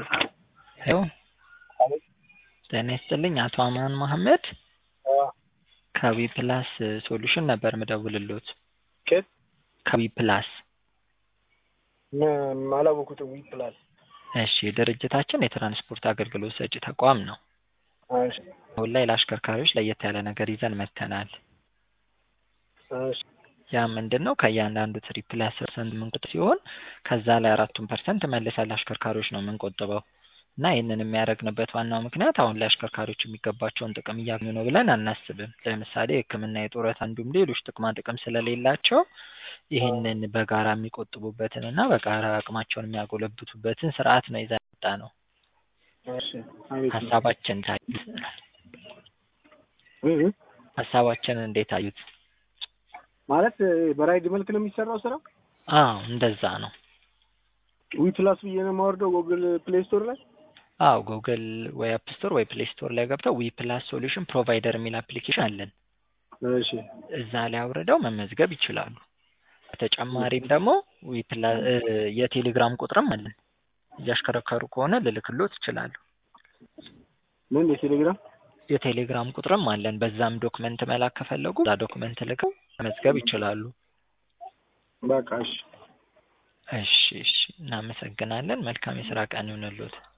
ሄሎ ጤና ይስጥልኝ አቶ አማን መሐመድ ከዊ ፕላስ ሶሉሽን ነበር ምደውልሎት። ከየት? ከዊ ፕላስ ም- አላወኩትም። ዊ ፕላስ እሺ፣ ድርጅታችን የትራንስፖርት አገልግሎት ሰጪ ተቋም ነው። እሺ፣ አሁን ላይ ለአሽከርካሪዎች ለየት ያለ ነገር ይዘን መጥተናል። እሺ፣ ያ ምንድን ነው? ከእያንዳንዱ ትሪፕ ላይ አስር ፐርሰንት የምንቆጥብ ሲሆን ከዛ ላይ አራቱን ፐርሰንት መልሰን ለአሽከርካሪዎች ነው የምንቆጥበው እና ይህንን የሚያደርግንበት ዋናው ምክንያት አሁን ላይ አሽከርካሪዎች የሚገባቸውን ጥቅም እያገኙ ነው ብለን አናስብም። ለምሳሌ የሕክምና፣ የጡረታ እንዲሁም ሌሎች ጥቅማ ጥቅም ስለሌላቸው ይህንን በጋራ የሚቆጥቡበትን እና በጋራ አቅማቸውን የሚያጎለብቱበትን ስርዓት ነው ይዘን የመጣ ነው። እሺ። አቤት ነው። ሀሳባችን ታዩት? እ እ ሀሳባችንን እንዴት አዩት? ማለት በራይድ መልክ ነው የሚሰራው ስራ። አዎ እንደዛ ነው። ዊ ፕላስ ብዬ ነው የማወርደው ጎግል ፕሌይ ስቶር ላይ። አዎ ጉግል ወይ አፕ ስቶር ወይ ፕሌይ ስቶር ላይ ገብተው ዊ ፕላስ ሶሉሽን ፕሮቫይደር የሚል አፕሊኬሽን አለን። እሺ፣ እዛ ላይ አውርደው መመዝገብ ይችላሉ። በተጨማሪም ደግሞ ዊ ፕላ- እ የቴሌግራም ቁጥርም አለን። እያሽከረከሩ ከሆነ ልልክሎት ይችላሉ። ምን የቴሌግራም የቴሌግራም ቁጥርም አለን። በዛም ዶክመንት መላክ ከፈለጉ እዛ ዶክመንት ልከው መመዝገብ ይችላሉ። በቃ እሺ። እሺ እሺ፣ እናመሰግናለን። መልካም የስራ ቀን ይሁንልዎት።